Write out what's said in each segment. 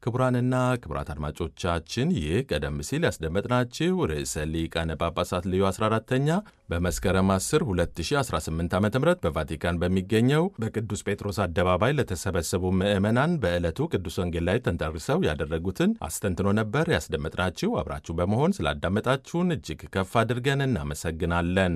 ክቡራንና ክቡራት አድማጮቻችን ይህ ቀደም ሲል ያስደመጥናችሁ ርዕሰ ሊቃነ ጳጳሳት ልዩ 14ተኛ በመስከረም 10 2018 ዓ ም በቫቲካን በሚገኘው በቅዱስ ጴጥሮስ አደባባይ ለተሰበሰቡ ምዕመናን በዕለቱ ቅዱስ ወንጌል ላይ ተንተርሰው ያደረጉትን አስተንትኖ ነበር ያስደመጥናችሁ። አብራችሁ በመሆን ስላዳመጣችሁን እጅግ ከፍ አድርገን እናመሰግናለን።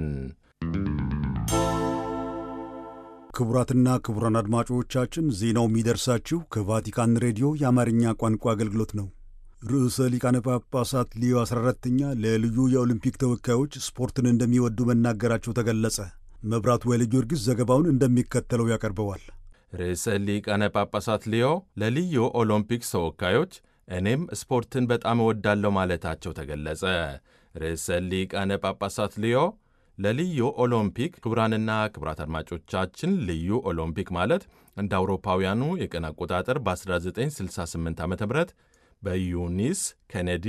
ክቡራትና ክቡራን አድማጮቻችን ዜናው የሚደርሳችሁ ከቫቲካን ሬዲዮ የአማርኛ ቋንቋ አገልግሎት ነው። ርዕሰ ሊቃነ ጳጳሳት ሊዮ 14ተኛ ለልዩ የኦሊምፒክ ተወካዮች ስፖርትን እንደሚወዱ መናገራቸው ተገለጸ። መብራቱ ወይለ ጊዮርጊስ ዘገባውን እንደሚከተለው ያቀርበዋል። ርዕሰ ሊቃነ ጳጳሳት ሊዮ ለልዩ ኦሎምፒክስ ተወካዮች እኔም ስፖርትን በጣም እወዳለሁ ማለታቸው ተገለጸ። ርዕሰ ሊቃነ ጳጳሳት ሊዮ ለልዩ ኦሎምፒክ ክቡራንና ክቡራት አድማጮቻችን ልዩ ኦሎምፒክ ማለት እንደ አውሮፓውያኑ የቀን አቆጣጠር በ1968 ዓ ም በዩኒስ ኬኔዲ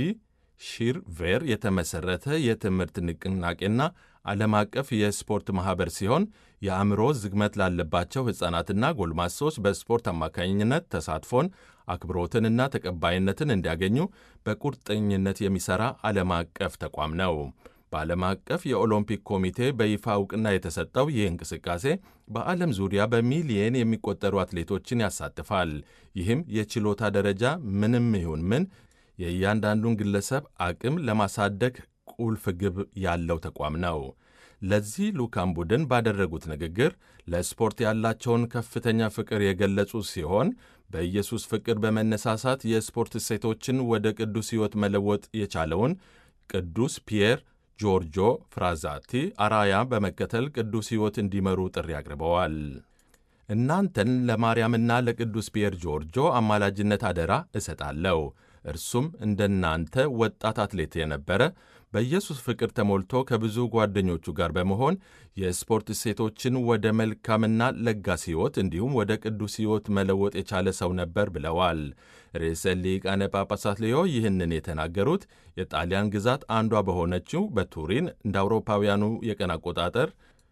ሺርቬር የተመሠረተ የትምህርት ንቅናቄና ዓለም አቀፍ የስፖርት ማኅበር ሲሆን የአእምሮ ዝግመት ላለባቸው ሕፃናትና ጎልማሶች በስፖርት አማካኝነት ተሳትፎን አክብሮትንና ተቀባይነትን እንዲያገኙ በቁርጠኝነት የሚሠራ ዓለም አቀፍ ተቋም ነው። በዓለም አቀፍ የኦሎምፒክ ኮሚቴ በይፋ እውቅና የተሰጠው ይህ እንቅስቃሴ በዓለም ዙሪያ በሚሊየን የሚቆጠሩ አትሌቶችን ያሳትፋል። ይህም የችሎታ ደረጃ ምንም ይሁን ምን የእያንዳንዱን ግለሰብ አቅም ለማሳደግ ቁልፍ ግብ ያለው ተቋም ነው። ለዚህ ልዑካን ቡድን ባደረጉት ንግግር ለስፖርት ያላቸውን ከፍተኛ ፍቅር የገለጹ ሲሆን በኢየሱስ ፍቅር በመነሳሳት የስፖርት እሴቶችን ወደ ቅዱስ ሕይወት መለወጥ የቻለውን ቅዱስ ፒየር ጆርጆ ፍራዛቲ አራያ በመከተል ቅዱስ ሕይወት እንዲመሩ ጥሪ አቅርበዋል። እናንተን ለማርያምና ለቅዱስ ፒየር ጆርጆ አማላጅነት አደራ እሰጣለሁ። እርሱም እንደናንተ ወጣት አትሌት የነበረ በኢየሱስ ፍቅር ተሞልቶ ከብዙ ጓደኞቹ ጋር በመሆን የስፖርት እሴቶችን ወደ መልካምና ለጋስ ሕይወት እንዲሁም ወደ ቅዱስ ሕይወት መለወጥ የቻለ ሰው ነበር ብለዋል። ርዕሰ ሊቃነ ጳጳሳት ሌዮ ይህንን የተናገሩት የጣሊያን ግዛት አንዷ በሆነችው በቱሪን እንደ አውሮፓውያኑ የቀን አቆጣጠር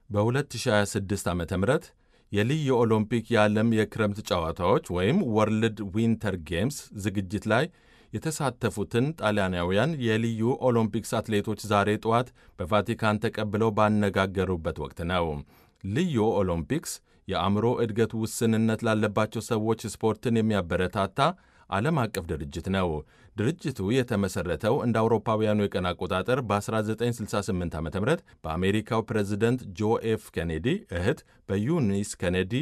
በ2026 ዓ ም የልዩ ኦሎምፒክ የዓለም የክረምት ጨዋታዎች ወይም ወርልድ ዊንተር ጌምስ ዝግጅት ላይ የተሳተፉትን ጣሊያናውያን የልዩ ኦሎምፒክስ አትሌቶች ዛሬ ጠዋት በቫቲካን ተቀብለው ባነጋገሩበት ወቅት ነው። ልዩ ኦሎምፒክስ የአእምሮ እድገት ውስንነት ላለባቸው ሰዎች ስፖርትን የሚያበረታታ ዓለም አቀፍ ድርጅት ነው። ድርጅቱ የተመሠረተው እንደ አውሮፓውያኑ የቀን አቆጣጠር በ1968 ዓ ም በአሜሪካው ፕሬዚደንት ጆ ኤፍ ኬኔዲ እህት በዩኒስ ኬኔዲ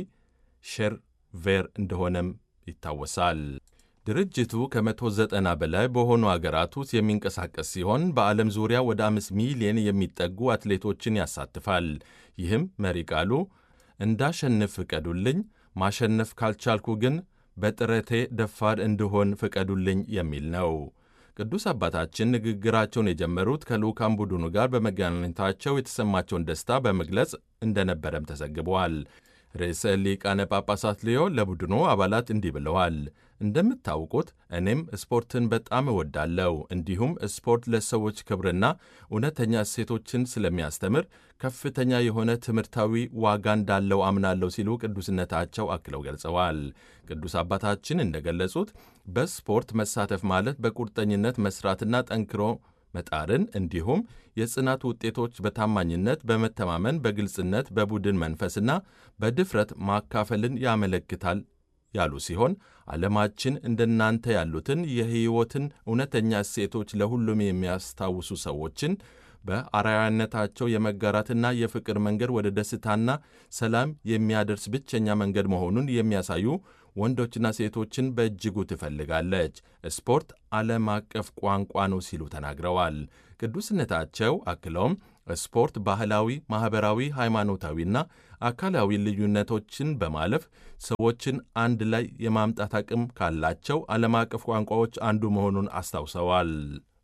ሼርቬር እንደሆነም ይታወሳል። ድርጅቱ ከ190 በላይ በሆኑ አገራት ውስጥ የሚንቀሳቀስ ሲሆን በዓለም ዙሪያ ወደ አምስት ሚሊዮን የሚጠጉ አትሌቶችን ያሳትፋል። ይህም መሪ ቃሉ እንዳሸንፍ ፍቀዱልኝ፣ ማሸነፍ ካልቻልኩ ግን በጥረቴ ደፋር እንድሆን ፍቀዱልኝ የሚል ነው። ቅዱስ አባታችን ንግግራቸውን የጀመሩት ከልዑካን ቡድኑ ጋር በመገናኘታቸው የተሰማቸውን ደስታ በመግለጽ እንደነበረም ተዘግበዋል። ርዕሰ ሊቃነ ጳጳሳት ሊዮ ለቡድኑ አባላት እንዲህ ብለዋል። እንደምታውቁት እኔም ስፖርትን በጣም እወዳለሁ። እንዲሁም ስፖርት ለሰዎች ክብርና እውነተኛ እሴቶችን ስለሚያስተምር ከፍተኛ የሆነ ትምህርታዊ ዋጋ እንዳለው አምናለሁ ሲሉ ቅዱስነታቸው አክለው ገልጸዋል። ቅዱስ አባታችን እንደገለጹት በስፖርት መሳተፍ ማለት በቁርጠኝነት መስራትና ጠንክሮ መጣርን እንዲሁም የጽናት ውጤቶች በታማኝነት፣ በመተማመን፣ በግልጽነት፣ በቡድን መንፈስና በድፍረት ማካፈልን ያመለክታል ያሉ ሲሆን ዓለማችን እንደናንተ ያሉትን የሕይወትን እውነተኛ እሴቶች ለሁሉም የሚያስታውሱ ሰዎችን በአርአያነታቸው የመጋራትና የፍቅር መንገድ ወደ ደስታና ሰላም የሚያደርስ ብቸኛ መንገድ መሆኑን የሚያሳዩ ወንዶችና ሴቶችን በእጅጉ ትፈልጋለች። ስፖርት ዓለም አቀፍ ቋንቋ ነው ሲሉ ተናግረዋል። ቅዱስነታቸው አክለውም ስፖርት ባህላዊ፣ ማኅበራዊ፣ ሃይማኖታዊና አካላዊ ልዩነቶችን በማለፍ ሰዎችን አንድ ላይ የማምጣት አቅም ካላቸው ዓለም አቀፍ ቋንቋዎች አንዱ መሆኑን አስታውሰዋል።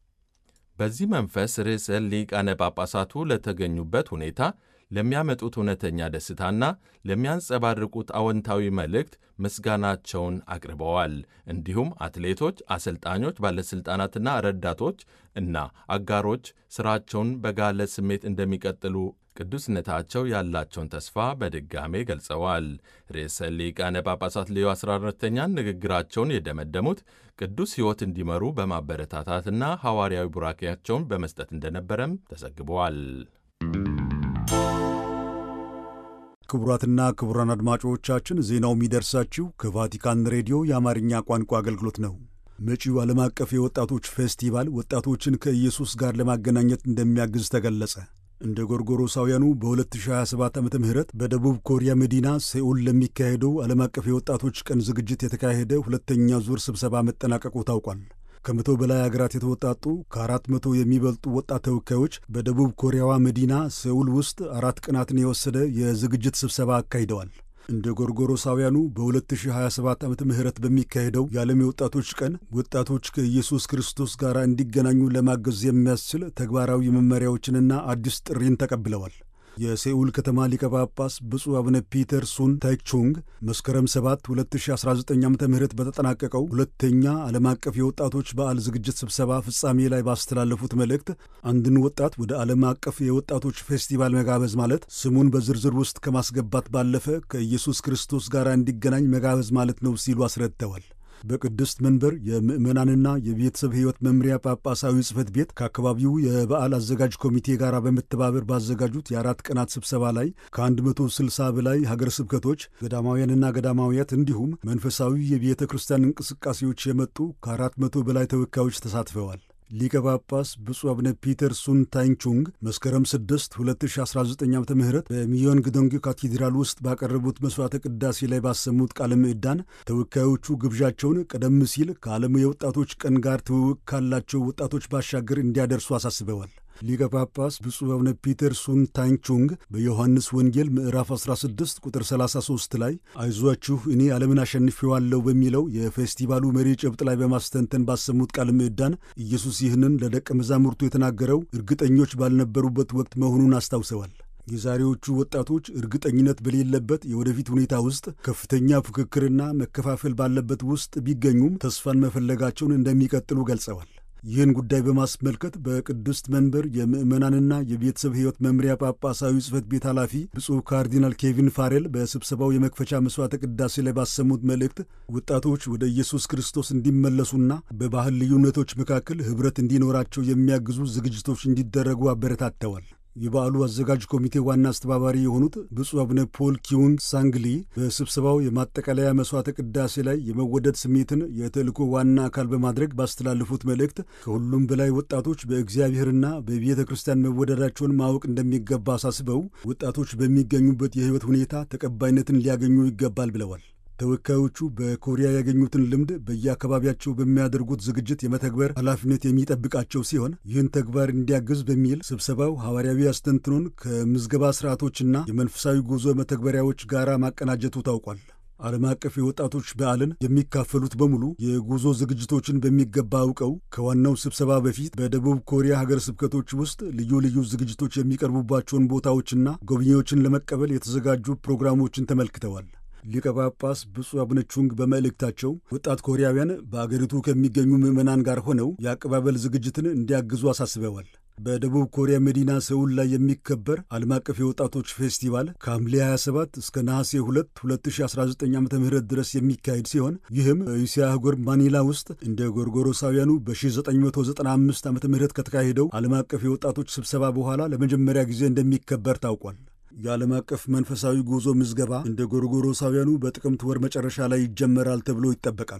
በዚህ መንፈስ ርዕሰ ሊቃነ ጳጳሳቱ ለተገኙበት ሁኔታ ለሚያመጡት እውነተኛ ደስታና ለሚያንጸባርቁት አዎንታዊ መልእክት ምስጋናቸውን አቅርበዋል። እንዲሁም አትሌቶች፣ አሰልጣኞች፣ ባለሥልጣናትና ረዳቶች እና አጋሮች ሥራቸውን በጋለ ስሜት እንደሚቀጥሉ ቅዱስነታቸው ያላቸውን ተስፋ በድጋሜ ገልጸዋል። ርዕሰ ሊቃነ ጳጳሳት ሌዮ 14ተኛን ንግግራቸውን የደመደሙት ቅዱስ ሕይወት እንዲመሩ በማበረታታትና ሐዋርያዊ ቡራኬያቸውን በመስጠት እንደነበረም ተዘግበዋል። ክቡራትና ክቡራን አድማጮቻችን ዜናው የሚደርሳችሁ ከቫቲካን ሬዲዮ የአማርኛ ቋንቋ አገልግሎት ነው። መጪው ዓለም አቀፍ የወጣቶች ፌስቲቫል ወጣቶችን ከኢየሱስ ጋር ለማገናኘት እንደሚያግዝ ተገለጸ። እንደ ጎርጎሮሳውያኑ በ2027 ዓ ም በደቡብ ኮሪያ መዲና ሴኡል ለሚካሄደው ዓለም አቀፍ የወጣቶች ቀን ዝግጅት የተካሄደ ሁለተኛ ዙር ስብሰባ መጠናቀቁ ታውቋል። ከመቶ በላይ አገራት የተወጣጡ ከአራት መቶ የሚበልጡ ወጣት ተወካዮች በደቡብ ኮሪያዋ መዲና ሴኡል ውስጥ አራት ቀናትን የወሰደ የዝግጅት ስብሰባ አካሂደዋል። እንደ ጎርጎሮሳውያኑ በ2027 ዓመተ ምህረት በሚካሄደው የዓለም የወጣቶች ቀን ወጣቶች ከኢየሱስ ክርስቶስ ጋር እንዲገናኙ ለማገዝ የሚያስችል ተግባራዊ መመሪያዎችንና አዲስ ጥሪን ተቀብለዋል። የሴኡል ከተማ ሊቀ ጳጳስ ብፁዕ አቡነ ፒተር ሱን ታይቹንግ መስከረም 7 2019 ዓ ም በተጠናቀቀው ሁለተኛ ዓለም አቀፍ የወጣቶች በዓል ዝግጅት ስብሰባ ፍጻሜ ላይ ባስተላለፉት መልእክት አንድን ወጣት ወደ ዓለም አቀፍ የወጣቶች ፌስቲቫል መጋበዝ ማለት ስሙን በዝርዝር ውስጥ ከማስገባት ባለፈ ከኢየሱስ ክርስቶስ ጋር እንዲገናኝ መጋበዝ ማለት ነው ሲሉ አስረድተዋል። በቅድስት መንበር የምዕመናንና የቤተሰብ ሕይወት መምሪያ ጳጳሳዊ ጽሕፈት ቤት ከአካባቢው የበዓል አዘጋጅ ኮሚቴ ጋር በመተባበር ባዘጋጁት የአራት ቀናት ስብሰባ ላይ ከ160 በላይ ሀገረ ስብከቶች፣ ገዳማውያንና ገዳማውያት እንዲሁም መንፈሳዊ የቤተ ክርስቲያን እንቅስቃሴዎች የመጡ ከ400 በላይ ተወካዮች ተሳትፈዋል። ሊቀ ጳጳስ ብፁዕ አቡነ ፒተር ሱን ታይንቹንግ መስከረም 6 2019 ዓ ም በሚዮን ግዶንግ ካቴድራል ውስጥ ባቀረቡት መሥዋዕተ ቅዳሴ ላይ ባሰሙት ቃለ ምዕዳን ተወካዮቹ ግብዣቸውን ቀደም ሲል ከዓለም የወጣቶች ቀን ጋር ትውውቅ ካላቸው ወጣቶች ባሻገር እንዲያደርሱ አሳስበዋል። ሊቀ ጳጳስ ብፁዕ አቡነ ፒተር ሱን ታንቹንግ በዮሐንስ ወንጌል ምዕራፍ 16 ቁጥር 33 ላይ አይዟችሁ እኔ ዓለምን አሸንፌዋለሁ በሚለው የፌስቲቫሉ መሪ ጭብጥ ላይ በማስተንተን ባሰሙት ቃለ ምዕዳን ኢየሱስ ይህንን ለደቀ መዛሙርቱ የተናገረው እርግጠኞች ባልነበሩበት ወቅት መሆኑን አስታውሰዋል። የዛሬዎቹ ወጣቶች እርግጠኝነት በሌለበት የወደፊት ሁኔታ ውስጥ ከፍተኛ ፉክክርና መከፋፈል ባለበት ውስጥ ቢገኙም ተስፋን መፈለጋቸውን እንደሚቀጥሉ ገልጸዋል። ይህን ጉዳይ በማስመልከት በቅድስት መንበር የምዕመናንና የቤተሰብ ሕይወት መምሪያ ጳጳሳዊ ጽሕፈት ቤት ኃላፊ ብፁዕ ካርዲናል ኬቪን ፋሬል በስብሰባው የመክፈቻ መሥዋዕተ ቅዳሴ ላይ ባሰሙት መልእክት ወጣቶች ወደ ኢየሱስ ክርስቶስ እንዲመለሱና በባህል ልዩነቶች መካከል ኅብረት እንዲኖራቸው የሚያግዙ ዝግጅቶች እንዲደረጉ አበረታተዋል። የበዓሉ አዘጋጅ ኮሚቴ ዋና አስተባባሪ የሆኑት ብፁዕ አቡነ ፖል ኪዩንግ ሳንግሊ በስብሰባው የማጠቃለያ መሥዋዕተ ቅዳሴ ላይ የመወደድ ስሜትን የተልእኮ ዋና አካል በማድረግ ባስተላለፉት መልእክት ከሁሉም በላይ ወጣቶች በእግዚአብሔርና በቤተ ክርስቲያን መወደዳቸውን ማወቅ እንደሚገባ አሳስበው ወጣቶች በሚገኙበት የሕይወት ሁኔታ ተቀባይነትን ሊያገኙ ይገባል ብለዋል። ተወካዮቹ በኮሪያ ያገኙትን ልምድ በየአካባቢያቸው በሚያደርጉት ዝግጅት የመተግበር ኃላፊነት የሚጠብቃቸው ሲሆን ይህን ተግባር እንዲያግዝ በሚል ስብሰባው ሐዋርያዊ አስተንትኖን ከምዝገባ ስርዓቶችና የመንፈሳዊ ጉዞ መተግበሪያዎች ጋር ማቀናጀቱ ታውቋል። ዓለም አቀፍ የወጣቶች በዓልን የሚካፈሉት በሙሉ የጉዞ ዝግጅቶችን በሚገባ አውቀው ከዋናው ስብሰባ በፊት በደቡብ ኮሪያ ሀገር ስብከቶች ውስጥ ልዩ ልዩ ዝግጅቶች የሚቀርቡባቸውን ቦታዎችና ጎብኚዎችን ለመቀበል የተዘጋጁ ፕሮግራሞችን ተመልክተዋል። ሊቀ ጳጳስ ብፁዕ አቡነ ቹንግ በመልእክታቸው ወጣት ኮሪያውያን በአገሪቱ ከሚገኙ ምዕመናን ጋር ሆነው የአቀባበል ዝግጅትን እንዲያግዙ አሳስበዋል። በደቡብ ኮሪያ መዲና ሰውል ላይ የሚከበር ዓለም አቀፍ የወጣቶች ፌስቲቫል ከሐምሌ 27 እስከ ነሐሴ 2 2019 ዓ ም ድረስ የሚካሄድ ሲሆን ይህም በእስያ አህጉር ማኒላ ውስጥ እንደ ጎርጎሮሳውያኑ በ1995 ዓ ም ከተካሄደው ዓለም አቀፍ የወጣቶች ስብሰባ በኋላ ለመጀመሪያ ጊዜ እንደሚከበር ታውቋል። የዓለም አቀፍ መንፈሳዊ ጉዞ ምዝገባ እንደ ጎርጎሮሳውያኑ በጥቅምት ወር መጨረሻ ላይ ይጀመራል ተብሎ ይጠበቃል።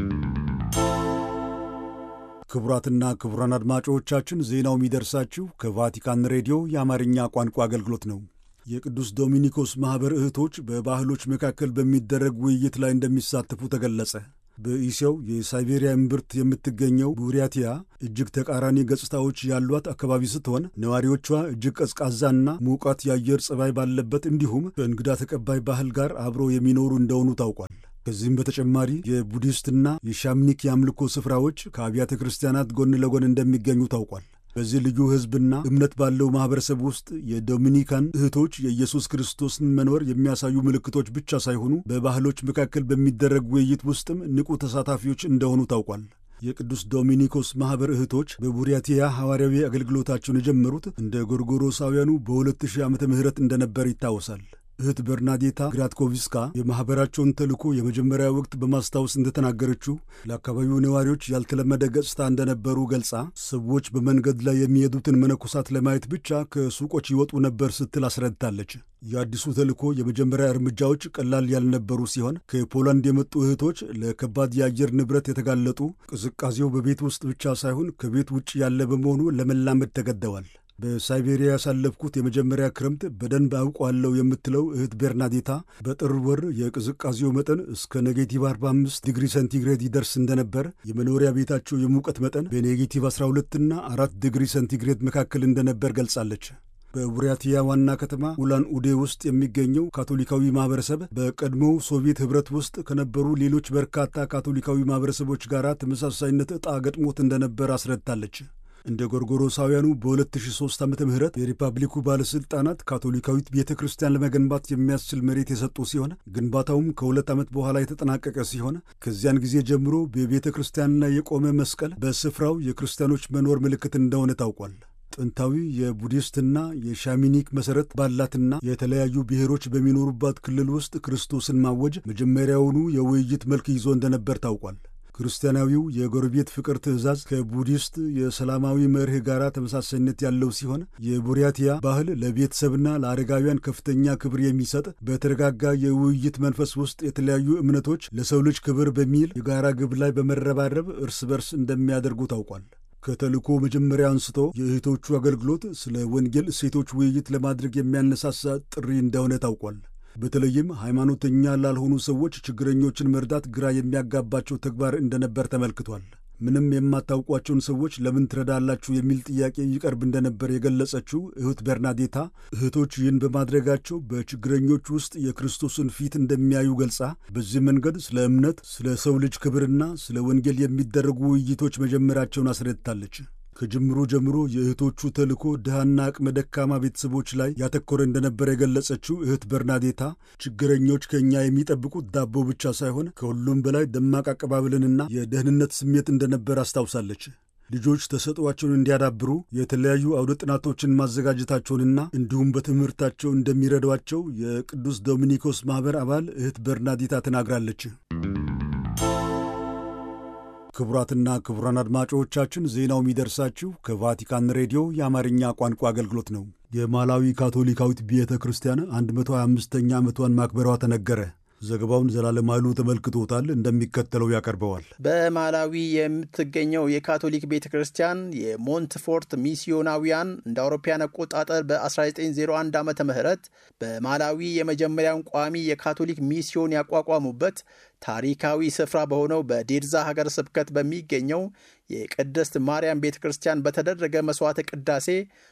ክቡራትና ክቡራን አድማጮቻችን ዜናው የሚደርሳችሁ ከቫቲካን ሬዲዮ የአማርኛ ቋንቋ አገልግሎት ነው። የቅዱስ ዶሚኒኮስ ማኅበር እህቶች በባህሎች መካከል በሚደረግ ውይይት ላይ እንደሚሳተፉ ተገለጸ። በኢሲያው የሳይቤሪያ እምብርት የምትገኘው ቡሪያቲያ እጅግ ተቃራኒ ገጽታዎች ያሏት አካባቢ ስትሆን ነዋሪዎቿ እጅግ ቀዝቃዛና ሙቃት የአየር ጸባይ ባለበት እንዲሁም ከእንግዳ ተቀባይ ባህል ጋር አብረው የሚኖሩ እንደሆኑ ታውቋል። ከዚህም በተጨማሪ የቡዲስትና የሻምኒክ የአምልኮ ስፍራዎች ከአብያተ ክርስቲያናት ጎን ለጎን እንደሚገኙ ታውቋል። በዚህ ልዩ ሕዝብና እምነት ባለው ማኅበረሰብ ውስጥ የዶሚኒካን እህቶች የኢየሱስ ክርስቶስን መኖር የሚያሳዩ ምልክቶች ብቻ ሳይሆኑ በባህሎች መካከል በሚደረግ ውይይት ውስጥም ንቁ ተሳታፊዎች እንደሆኑ ታውቋል። የቅዱስ ዶሚኒኮስ ማኅበር እህቶች በቡሪያቲያ ሐዋርያዊ አገልግሎታቸውን የጀመሩት እንደ ጎርጎሮሳውያኑ በ2000 ዓመተ ምህረት እንደነበር ይታወሳል። እህት በርናዴታ ግራትኮቪስካ የማኅበራቸውን ተልእኮ የመጀመሪያ ወቅት በማስታወስ እንደተናገረችው ለአካባቢው ነዋሪዎች ያልተለመደ ገጽታ እንደነበሩ ገልጻ ሰዎች በመንገድ ላይ የሚሄዱትን መነኮሳት ለማየት ብቻ ከሱቆች ይወጡ ነበር ስትል አስረድታለች። የአዲሱ ተልእኮ የመጀመሪያ እርምጃዎች ቀላል ያልነበሩ ሲሆን ከፖላንድ የመጡ እህቶች ለከባድ የአየር ንብረት የተጋለጡ፣ ቅዝቃዜው በቤት ውስጥ ብቻ ሳይሆን ከቤት ውጭ ያለ በመሆኑ ለመላመድ ተገደዋል። በሳይቤሪያ ያሳለፍኩት የመጀመሪያ ክረምት በደንብ አውቋለሁ የምትለው እህት ቤርናዴታ በጥር ወር የቅዝቃዜው መጠን እስከ ኔጌቲቭ 45 ዲግሪ ሴንቲግሬድ ይደርስ እንደነበር፣ የመኖሪያ ቤታቸው የሙቀት መጠን በኔጌቲቭ 12 እና 4 ዲግሪ ሴንቲግሬድ መካከል እንደነበር ገልጻለች። በቡሪያቲያ ዋና ከተማ ኡላን ኡዴ ውስጥ የሚገኘው ካቶሊካዊ ማህበረሰብ በቀድሞው ሶቪየት ኅብረት ውስጥ ከነበሩ ሌሎች በርካታ ካቶሊካዊ ማህበረሰቦች ጋር ተመሳሳይነት ዕጣ ገጥሞት እንደነበር አስረድታለች። እንደ ጎርጎሮሳውያኑ በ2003 ዓ ም የሪፐብሊኩ ባለሥልጣናት ካቶሊካዊት ቤተ ክርስቲያን ለመገንባት የሚያስችል መሬት የሰጡ ሲሆን ግንባታውም ከሁለት ዓመት በኋላ የተጠናቀቀ ሲሆን ከዚያን ጊዜ ጀምሮ በቤተ ክርስቲያን ላይ የቆመ መስቀል በስፍራው የክርስቲያኖች መኖር ምልክት እንደሆነ ታውቋል። ጥንታዊ የቡዲስትና የሻሚኒክ መሠረት ባላትና የተለያዩ ብሔሮች በሚኖሩባት ክልል ውስጥ ክርስቶስን ማወጅ መጀመሪያውኑ የውይይት መልክ ይዞ እንደነበር ታውቋል። ክርስቲያናዊው የጎረቤት ፍቅር ትእዛዝ ከቡዲስት የሰላማዊ መርህ ጋር ተመሳሳይነት ያለው ሲሆን የቡሪያቲያ ባህል ለቤተሰብና ለአረጋውያን ከፍተኛ ክብር የሚሰጥ በተረጋጋ የውይይት መንፈስ ውስጥ የተለያዩ እምነቶች ለሰው ልጅ ክብር በሚል የጋራ ግብ ላይ በመረባረብ እርስ በርስ እንደሚያደርጉ ታውቋል። ከተልእኮ መጀመሪያ አንስቶ የእህቶቹ አገልግሎት ስለ ወንጌል እሴቶች ውይይት ለማድረግ የሚያነሳሳ ጥሪ እንደሆነ ታውቋል። በተለይም ሃይማኖተኛ ላልሆኑ ሰዎች ችግረኞችን መርዳት ግራ የሚያጋባቸው ተግባር እንደነበር ተመልክቷል። ምንም የማታውቋቸውን ሰዎች ለምን ትረዳላችሁ የሚል ጥያቄ ይቀርብ እንደነበር የገለጸችው እህት በርናዴታ እህቶች ይህን በማድረጋቸው በችግረኞች ውስጥ የክርስቶስን ፊት እንደሚያዩ ገልጻ በዚህ መንገድ ስለ እምነት፣ ስለ ሰው ልጅ ክብርና ስለ ወንጌል የሚደረጉ ውይይቶች መጀመራቸውን አስረድታለች። ከጅምሩ ጀምሮ የእህቶቹ ተልእኮ ድሃና አቅመ ደካማ ቤተሰቦች ላይ ያተኮረ እንደነበረ የገለጸችው እህት በርናዴታ ችግረኞች ከእኛ የሚጠብቁት ዳቦ ብቻ ሳይሆን ከሁሉም በላይ ደማቅ አቀባበልንና የደህንነት ስሜት እንደነበር አስታውሳለች። ልጆች ተሰጥኦአቸውን እንዲያዳብሩ የተለያዩ አውደ ጥናቶችን ማዘጋጀታቸውንና እንዲሁም በትምህርታቸው እንደሚረዷቸው የቅዱስ ዶሚኒኮስ ማኅበር አባል እህት በርናዴታ ተናግራለች። ክቡራትና ክቡራን አድማጮቻችን ዜናው የሚደርሳችሁ ከቫቲካን ሬዲዮ የአማርኛ ቋንቋ አገልግሎት ነው። የማላዊ ካቶሊካዊት ቤተ ክርስቲያን 125ኛ ዓመቷን ማክበሯ ተነገረ። ዘገባውን ዘላለም ኃይሉ ተመልክቶታል፣ እንደሚከተለው ያቀርበዋል። በማላዊ የምትገኘው የካቶሊክ ቤተ ክርስቲያን የሞንትፎርት ሚስዮናዊያን እንደ አውሮፓውያን አቆጣጠር በ1901 ዓ ም በማላዊ የመጀመሪያውን ቋሚ የካቶሊክ ሚስዮን ያቋቋሙበት ታሪካዊ ስፍራ በሆነው በዴርዛ ሀገር ስብከት በሚገኘው የቅድስት ማርያም ቤተ ክርስቲያን በተደረገ መሥዋዕተ ቅዳሴ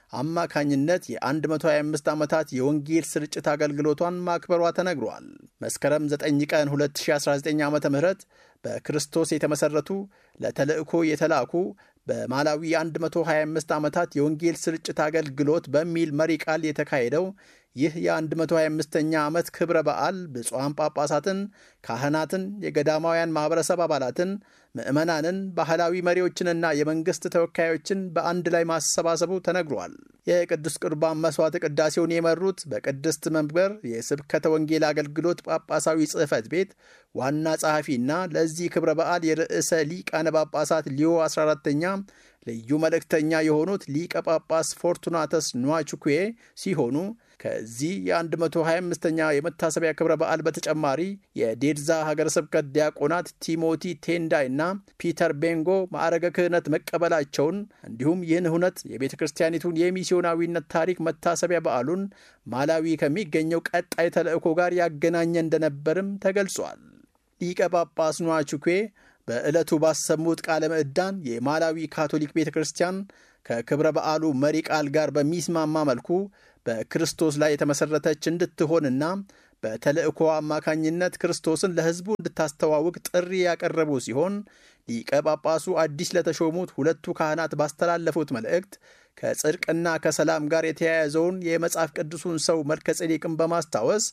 አማካኝነት የ125 ዓመታት የወንጌል ስርጭት አገልግሎቷን ማክበሯ ተነግሯል። መስከረም 9 ቀን 2019 ዓ ም በክርስቶስ የተመሠረቱ ለተልእኮ የተላኩ በማላዊ 125 ዓመታት የወንጌል ስርጭት አገልግሎት በሚል መሪ ቃል የተካሄደው ይህ የ125ኛ ዓመት ክብረ በዓል ብፁዓን ጳጳሳትን፣ ካህናትን፣ የገዳማውያን ማኅበረሰብ አባላትን፣ ምዕመናንን፣ ባህላዊ መሪዎችንና የመንግሥት ተወካዮችን በአንድ ላይ ማሰባሰቡ ተነግሯል። የቅዱስ ቁርባን መሥዋዕተ ቅዳሴውን የመሩት በቅድስት መንበር የስብከተ ወንጌል አገልግሎት ጳጳሳዊ ጽሕፈት ቤት ዋና ጸሐፊና ለዚህ ክብረ በዓል የርዕሰ ሊቃነ ጳጳሳት ሊዮ 14ተኛ ልዩ መልእክተኛ የሆኑት ሊቀ ጳጳስ ፎርቱናተስ ኗቹኩዌ ሲሆኑ ከዚህ የ125ኛ የመታሰቢያ ክብረ በዓል በተጨማሪ የዴድዛ ሀገረ ስብከት ዲያቆናት ቲሞቲ ቴንዳይ እና ፒተር ቤንጎ ማዕረገ ክህነት መቀበላቸውን እንዲሁም ይህን ሁነት የቤተ ክርስቲያኒቱን የሚስዮናዊነት ታሪክ መታሰቢያ በዓሉን ማላዊ ከሚገኘው ቀጣይ ተልእኮ ጋር ያገናኘ እንደነበርም ተገልጿል። ሊቀ ጳጳስ ኗቹኩዌ በዕለቱ ባሰሙት ቃለ ምዕዳን የማላዊ ካቶሊክ ቤተ ክርስቲያን ከክብረ በዓሉ መሪ ቃል ጋር በሚስማማ መልኩ በክርስቶስ ላይ የተመሠረተች እንድትሆንና በተልእኮ አማካኝነት ክርስቶስን ለሕዝቡ እንድታስተዋውቅ ጥሪ ያቀረቡ ሲሆን ሊቀ ጳጳሱ አዲስ ለተሾሙት ሁለቱ ካህናት ባስተላለፉት መልእክት ከጽድቅና ከሰላም ጋር የተያያዘውን የመጽሐፍ ቅዱሱን ሰው መልከ ጼዴቅን በማስታወስ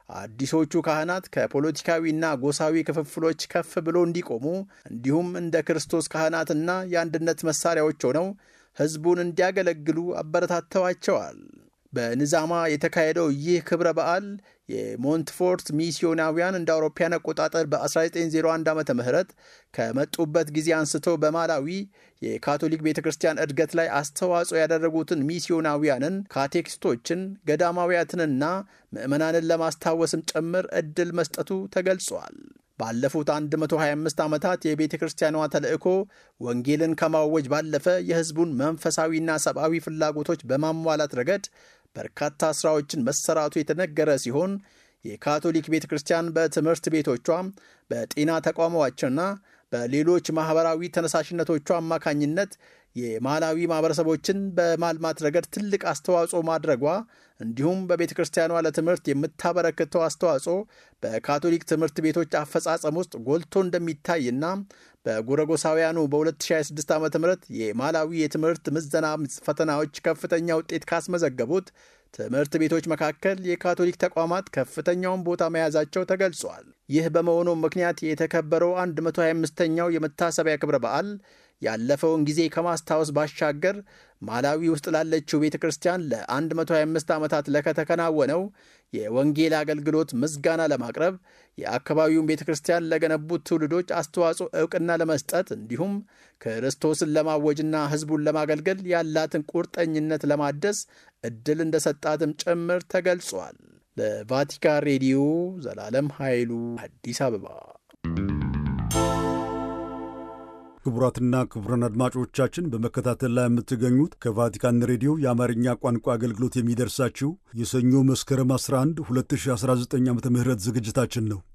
አዲሶቹ ካህናት ከፖለቲካዊና ጎሳዊ ክፍፍሎች ከፍ ብሎ እንዲቆሙ እንዲሁም እንደ ክርስቶስ ካህናትና የአንድነት መሳሪያዎች ሆነው ሕዝቡን እንዲያገለግሉ አበረታተዋቸዋል። በንዛማ የተካሄደው ይህ ክብረ በዓል የሞንትፎርት ሚስዮናውያን እንደ አውሮፓያን አቆጣጠር በ1901 ዓ ም ከመጡበት ጊዜ አንስቶ በማላዊ የካቶሊክ ቤተ ክርስቲያን እድገት ላይ አስተዋጽኦ ያደረጉትን ሚስዮናውያንን፣ ካቴኪስቶችን፣ ገዳማውያትንና ምዕመናንን ለማስታወስም ጭምር ዕድል መስጠቱ ተገልጿል። ባለፉት 125 ዓመታት የቤተ ክርስቲያኗ ተልእኮ ወንጌልን ከማወጅ ባለፈ የሕዝቡን መንፈሳዊና ሰብአዊ ፍላጎቶች በማሟላት ረገድ በርካታ ሥራዎችን መሰራቱ የተነገረ ሲሆን የካቶሊክ ቤተ ክርስቲያን በትምህርት ቤቶቿ፣ በጤና ተቋሞቿና በሌሎች ማኅበራዊ ተነሳሽነቶቿ አማካኝነት የማላዊ ማኅበረሰቦችን በማልማት ረገድ ትልቅ አስተዋጽኦ ማድረጓ እንዲሁም በቤተ ክርስቲያኗ ለትምህርት የምታበረክተው አስተዋጽኦ በካቶሊክ ትምህርት ቤቶች አፈጻጸም ውስጥ ጎልቶ እንደሚታይና በጎረጎሳውያኑ በ2026 ዓ ም የማላዊ የትምህርት ምዘና ፈተናዎች ከፍተኛ ውጤት ካስመዘገቡት ትምህርት ቤቶች መካከል የካቶሊክ ተቋማት ከፍተኛውን ቦታ መያዛቸው ተገልጿል። ይህ በመሆኑ ምክንያት የተከበረው 125ኛው የመታሰቢያ ክብረ በዓል ያለፈውን ጊዜ ከማስታወስ ባሻገር ማላዊ ውስጥ ላለችው ቤተ ክርስቲያን ለ125 ዓመታት ለከተከናወነው የወንጌል አገልግሎት ምስጋና ለማቅረብ የአካባቢውን ቤተ ክርስቲያን ለገነቡት ትውልዶች አስተዋጽኦ ዕውቅና ለመስጠት እንዲሁም ክርስቶስን ለማወጅና ሕዝቡን ለማገልገል ያላትን ቁርጠኝነት ለማደስ ዕድል እንደሰጣትም ጭምር ተገልጿል። ለቫቲካን ሬዲዮ ዘላለም ኃይሉ አዲስ አበባ። ክቡራትና ክቡራን አድማጮቻችን በመከታተል ላይ የምትገኙት ከቫቲካን ሬዲዮ የአማርኛ ቋንቋ አገልግሎት የሚደርሳችሁ የሰኞ መስከረም 11 2019 ዓ ም ዝግጅታችን ነው።